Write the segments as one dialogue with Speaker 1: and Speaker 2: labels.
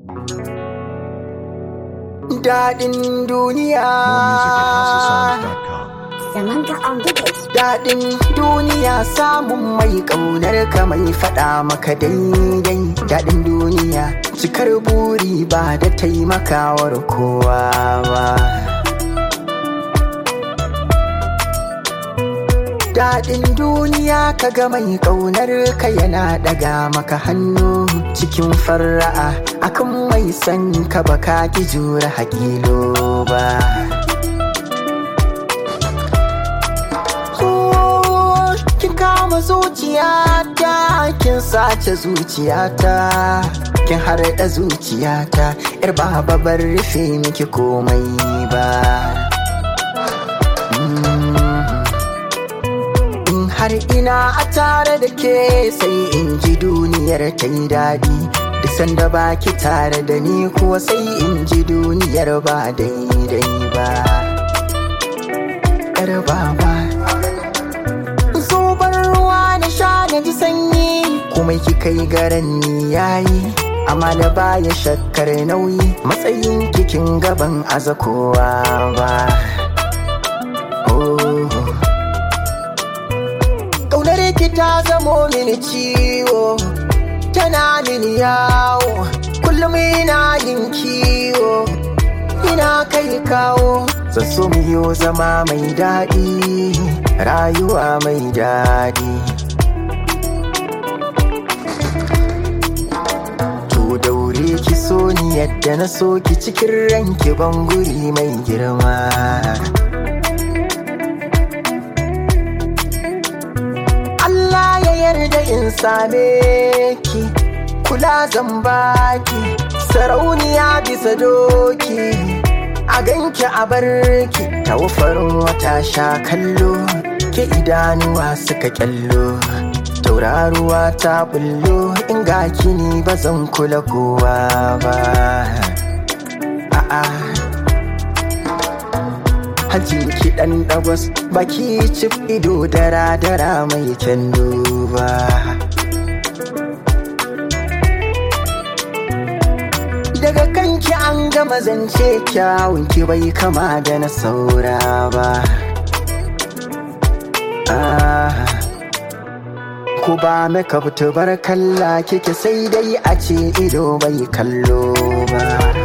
Speaker 1: Daɗin duniya.
Speaker 2: Samantha on the beat.
Speaker 1: Daɗin duniya samun mai ƙaunar ka mai faɗa maka daidai. Daɗin duniya cikar buri ba da taimakawar kowa ba. Daɗin duniya kaga mai ƙaunar ka yana ɗaga maka hannu cikin fara'a akan mai san ka baka ki jura hakilo ba. Oh, kin kama zuciyata kin sace zuciyata kin harɗa zuciyata yar baba bar rufe miki komai ba in har ina a tare da ke sai in ji duniyar ta yi daɗi duk sanda ba ki tare da ni kuwa sai in ji duniyar ba daidai ba yar baba zubar ruwa na sha na ji sanyi kuma kika yi garan ni yayi amma da baya shakkar nauyi matsayin kikin gaban aza kowa ba oh. Ƙaunar ki ta zamo mini ciwo tana mini yawo kullum ina yin kiwo ina kai kawo zan so mu yi zama mai daɗi rayuwa mai daɗi to daure ki so ni yadda na so ki cikin ranki ban guri mai girma Allah ya yarda in same ki kula zan baki sarauniya bisa doki a ganki a barki farin wata sha kallo ke idanuwa suka kyallo tauraruwa ta bullo in ga kini ba zan kula kowa ba a'a Hajin ki ɗan ɗagwas baki cif ido dara dara mai kyan duba. Daga kanki an gama zance kyawun ki bai kama da na saura ba. Ah. Ku ba makeup bar kalla kike sai dai a ce ido bai kallo ba.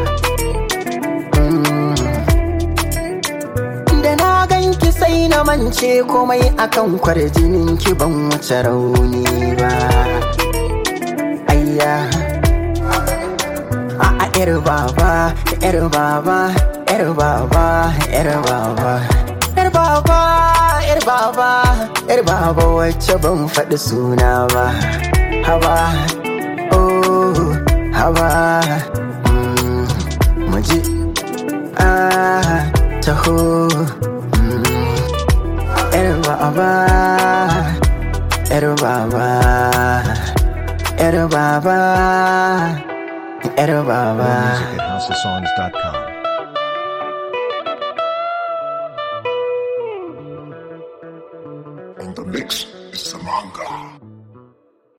Speaker 1: da na ganki sai na mance komai akan kwarjinin ki ban wuce rauni ba ayya a a yar baba yar baba yar baba yar baba yar baba yar baba yar baba wacce ban faɗi suna ba haba oh haba mm, muji ah taho yar baba yar baba yar baba yar baba
Speaker 3: Music at houseofsongs.com.
Speaker 4: In the mix is Samanga.